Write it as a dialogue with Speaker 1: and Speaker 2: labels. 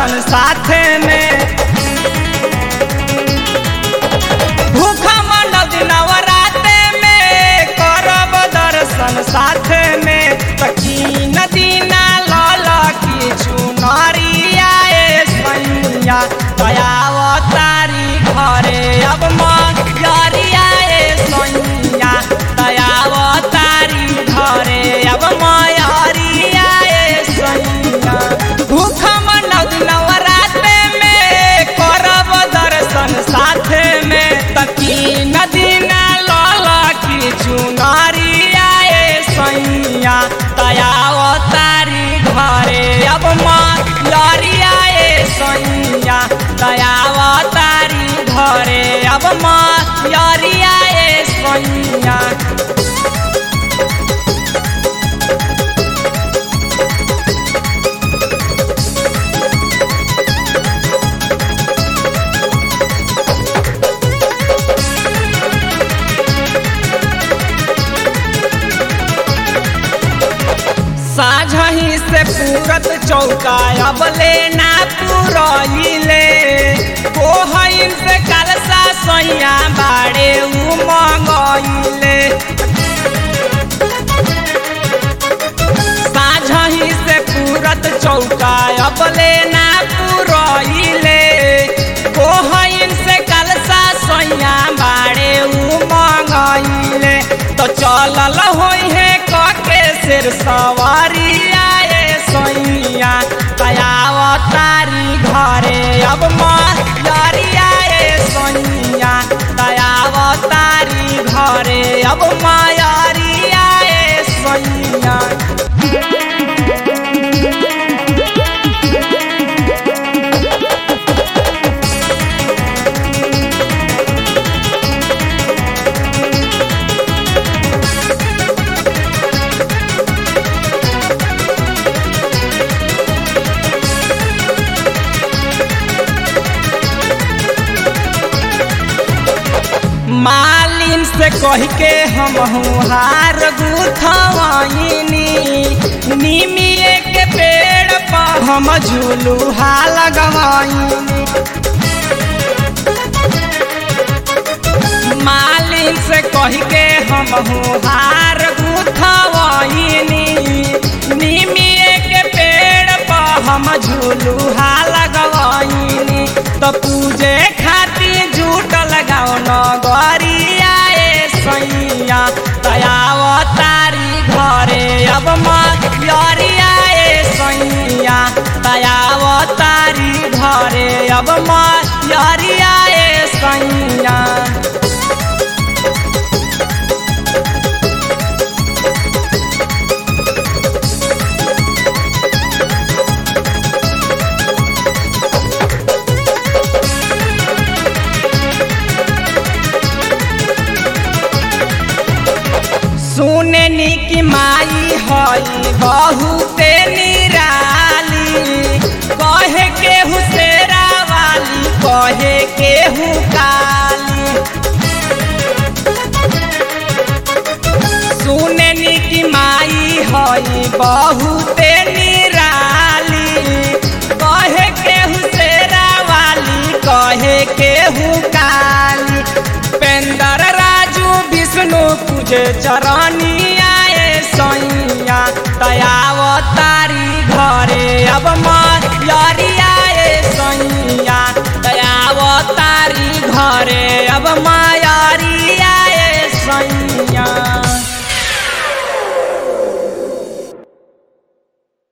Speaker 1: दर्शन साथे में भूखा मंडल नवराते में करब दर्शन साथे में तकीन दीना लाल की चुनरिया ए सैया दयावतारी घरे अब मरिया ए सैया दयावतारी घरे अब मरिया ए सैया भूख मनद नवराते में करब दर्शन साथे में तकीन दीना लाल की चुनरिया ए सैया दयावतारी घरे अब मरिया ए सैया दयावतारी घरे अब मरिया ए सैया साझही से पूरत चौका अब लेना पुरइले कोहइन से कलसा सैया बाड़े उ मंगइले साझही से पूरत चौका अब लेना पुरइले कोहइन से कलसा सैया बाड़े उ मंगइले तो चलल होई है कके सिर सवारी आए सैया दयावतारी घरे अब मरिया ए सैया दयावतारी घरे अब मरिया ए सैया मालिन से कह के हम हार गुथवाइनी निमिए के पेड़ पर हम झुलुहा लगवाइनी मालिन से कह के हम हार गुथवाइनी निमिए के पेड़ पर हम झुलुहा लगवाइनी तो पूजे खातिर झूठ लगाओ नगरिया ए सैया दयावतारी घरे अब मरिया ए सैया दयावतारी घरे अब मरिया ए सैया सुननी की माई हई बहुते निराली कहे के हुसेरा वाली कहे के हु काली सुननी की माई हई बहुते निराली कहे के हुसेरा वाली कहे के हु काली पेंदर राजू विष्णु तुझे चरनिया ए सैया दयावतारी घरे अब मरिया ए सैया दयावतारी घरे